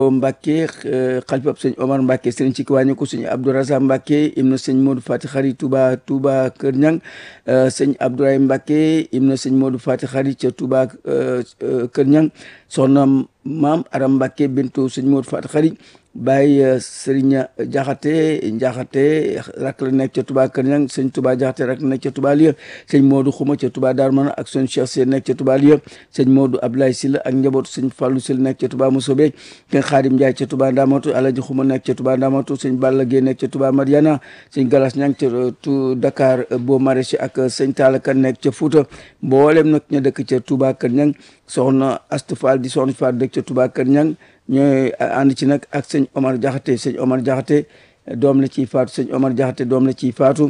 Mbacke xalifab sëñ Omar Mbacke sëriñ ci kiwàññi ko sëñ Abdourazak Mbacke im na sëñ Modou Fati Xari Touba Touba Kër Ñang sëñ Abdourahim Mbacke im na sëñ Modou Fati Xari ca Touba Kër Ñang soxna maam Aram Mbacke bintu sëñ Modou Fati Xari Baye Serigne Jaxate Jaxate rak la nekk ca Touba Kër Ñang sëñ Touba Jaxate rak la nekk ca Touba Liya sëñ Modou Xuma ca Touba Darou Mana ak sëñ Cheikh Sène nekk ca Touba Liya sëñ Modou Abdoulaye Sylla ak njabootu sëñ Fallou Sylla nekk ca Touba Moussobe sëñ Xaadim Ndiaye ca Touba Ndamatu Alaji Xuma nekk ca Touba Ndamatu sëñ Balla Gueye nekk ca Touba Mariana sëñ Galas Ñang ca tu Dakar Beau Maraîcher ak sëñ Talla Kane nekk ca Fouta mboolem nag ña dëkk ca Touba Kër Ñang soxna Astu Fall di soxna Fall dëkk ca Touba Kër Ñang ñooy ànd ci nag ak sëñ Omar Jaxate sëñ Omar Jaxate doom la ciy faatu sëñ Omar Jaxate doom la ciy faatu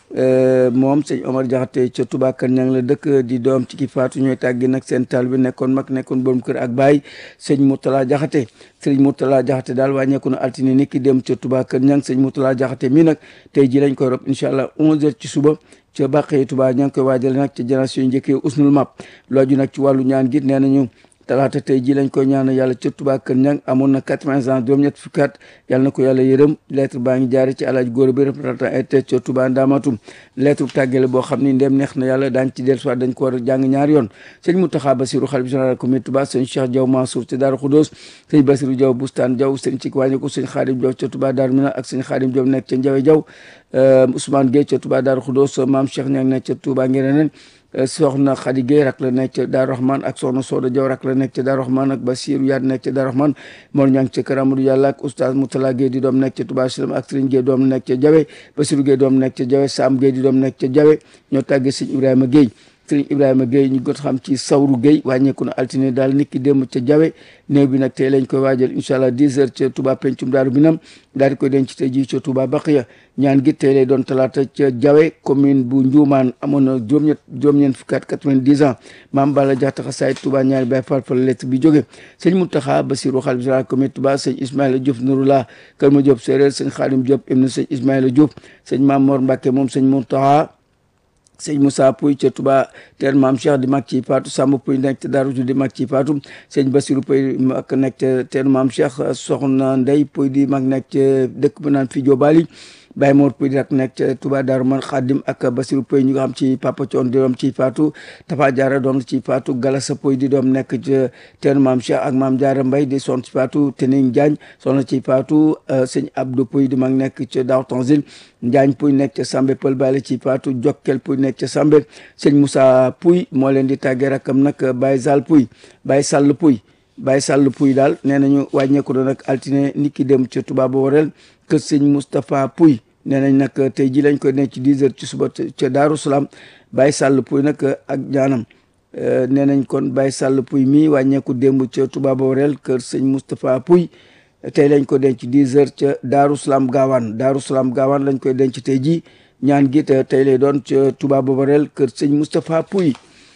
moom sëñ Omar Jaxate ca Touba Kër Ñang la dëkk di doom ci ki faatu ñooy tàggi nag seen taal bi nekkoon mag nekkoon borom kër ak baay sëñ Mourtala Jaxate sëñ Mourtala Jaxate daal wàññeeku na altine ni ki dem ca Touba Kër Ñang sëñ Mourtala Jaxate mii nag tey ji lañ koy rob incha allah 11h ci suba ca bàqee Touba ña ngi koy waajale nag ca génération njëkkee usnul map looju nag ci wàllu ñaan gi nee nañu talaata tey ji lañ koy ñaanal yàlla ca Touba Kër Ñang amoon na quatre-vingts ans juróom-ñett fukki at yàlla na ko yàlla yërëm lettre baa ngi jaare ci alaaj góor bi représentant été ca Touba Ndamatum lettre tàggale boo xam ni ndem neex na yàlla daañ ci del soit dañ ko war a jàng ñaari yoon sëñ Mountakha Bassirou xalif général comité Touba sëñ Cheikh Diaw Mansour ca Daaru Khoudoss sëñ Bassirou Diaw Bustaan Diaw sëñ ci wàññi ko sëñ Xaadim Diaw ca Touba Daaru Mina ak sëñ Xaadim Diaw nekk ca Njawe Diaw Ousmane Gueye ca Touba Daaru Khoudoss Maam Cheikh Ñang nekk ca Touba Ngereneen soxna Khady Gueye rak la nekk ca Daaru Rahman ak soxna Soda Diaw rak la nekk ca Daaru Rahman ak Basiru Yaat nekk ca Daaru Rahman Mor Ñang ca Kër Amadou Yàlla ak oustaz Moutala Gueye di doom nekk ca Touba Salam ak Serigne Gueye doom nekk ca Jawe Basiru Gueye doom nekk ca Jawe Sam Gueye di doom nekk ca Jawe ñoo tàggee Sëñ Ibrahima Gueye Sëriñ Ibrahima Gueye ñu got xam ci Sawru Gueye wàññeeku na altine daal nit ki démb ca Jawe néew bi nag tey lañ koy waajal incha allah 10 heures ca Touba pencum Daaru Minam daal di koy denc tey jii ca Touba Baqiya ñaan gi tey lay doon talaata ca Jawe commune bu Njuumaan amoon na juróom-ñett juróom-ñeent fukki at 90 ans maam Balla Jaxate xasaay Touba ñaari bay fal fa lettre bi jóge sëñ Mountakha Bassirou xalif général comité Touba sëñ Ismaïla Diop Nouroula Kër Ma Diop Séeréer sëñ Khadim Diop ibnu sëñ Ismaïla Diop sëñ Maam Mor Mbacke moom sëñ Mountakha sëñ Moussa Pouy ca Touba teer maam Cheikh di mag ci faatu Samba Pouy nekk ca Daaru di mag ci faatu sëñ Bassirou Pouy mag nekk ca teer maam Cheikh soxna Ndey Pouy di mag nekk ca dëkk bu naan fi Jobali Baye Mor Pouy di rak nekk ca Touba Daaru Man Xaadim ak Bassirou Pouy ñu nga xam ci Papa Thion di doom ci faatu Tafa Jaara doom ci faatu Galasa Pouy di doom nekk ca teer maam Cheikh ak maam Jaara Mbay di son ci faatu Tening Jaañ soxna ci faatu sëñ Abdou Pouy di mag nekk ca Daaru Tanzil Njaañ Pouy nekk ca Sambe Pël Bale ci faatu Jokkel Pouy nekk ca Sambe sëñ Moussa Pouy moo leen di tàggee rakam nag Baye Sall Pouy Baye Sall Pouy Baye Sall Pouy daal nee nañu wàññeeku na nag altine nit ki dem ca Touba ba wareel kër sëñ Moustapha Pouy nee nañ nag tey ji lañ koy nekk ci 10 heures ci suba ca Daaru Salaam Baye Sall Pouy nag ak ñaanam nee nañ kon Baye Sall Pouy mii wàññeeku démb ca Touba ba wareel kër sëñ Moustapha Pouy tey lañ ko denc 10 heures ca Daaru Salaam Gaawaan Daaru Salaam Gaawaan lañ koy denc tey ji ñaan gi tey lay doon ca Touba Boborel kër sëñ Moustapha Pouy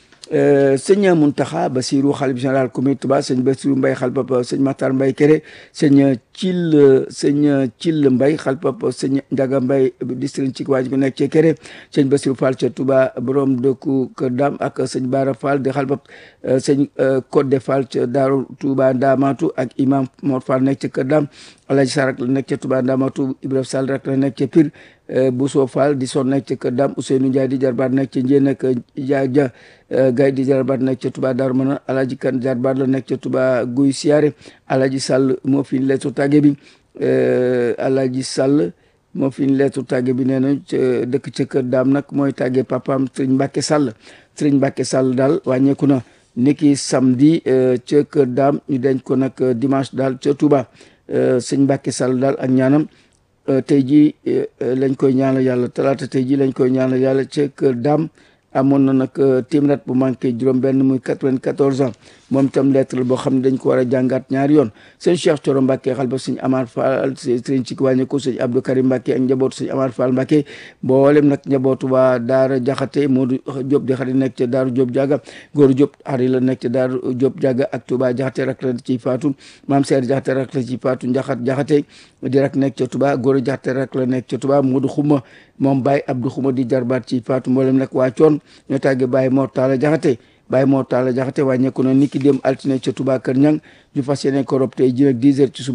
sëñ Mountakha Bassirou xalif général comité Touba sëñ Bassirou Mbaye xalpapa sëñ Matar Mbaye Kéré sëñ Cil sëñ Cil Mbaye xalpapa sëñ Ndiaga Mbaye district ci waaj bi nekk ci Kéré sëñ Bassirou Fall ca Touba borom dëkku Kër Dam ak sëñ Bara Fall di xalpap sëñ Codé Fall ca Daaru Touba Ndamatu ak imam Mor Fall nekk ca Kër Dam Alaji Sarak la nekk ca Touba Ndamatu Ibrahima Sall rek la nekk ca Pire Bousso Fall di son nekk ca Kër Dam Ousseynou Ndiaye di jarbaat nekk ca Njéen ak Ja Ja Gaye di jarbaat nekk ca Touba Darou Mana Alaji Kan jarbaat la nekk ca Touba Guy Siyaare Alaji Sall moo fi lettu tàgge bi Alaji Sall moo fi lettu tàgge bi nee na dëkk ca Kër Dam nag mooy tàgge papaam Sëriñ Mbàkke Sall Sëriñ Mbàkke Sall daal wàññeeku na niki samedi ca Kër Dam ñu denc ko nag dimanche daal ca Touba sëñ Mbàkke Sall daal ak ñaanam tey jii lañ koy ñaanal yàlla talaata tey jii lañ koy ñaanal yàlla ca kër daam amoon na nag téeméer bu manqué juróom benn muy quatre-vingt-quatorze ans moom itam lettre boo xam ne dañ ko war a jàngaat ñaari yoon sëñ Cheikh Thioro Mbacke xal ba sëñ Amar Fall sëñ ci wàññi ko sëñ Abdou Karim Mbacke ak njabootu sëñ Amar Fall Mbacke mboolem nag njabootu waa Daara Jaxate Modou Diop di xarit nekk ca Daaru Diop Diaga góor Diop xarit la nekk ca Daaru Diop Diaga ak Touba Jaxate rak la ci faatu maam Seer Jaxate rak la ci faatu Njaxat Jaxate di rak nekk ca Touba góor Jaxate rak la nekk ca Touba Modou Xuma moom Baye Abdou Xuma di jarbaat ci faatu mboolem nag waa coon ñoo tàgge Baye Mor Talla Jaxate Baye Mor Talla Jaxate wàññeeku na niki dem altine ca Touba Kër Ñang ñu fas yéene ko rob tey ji nag 10 heures ci suba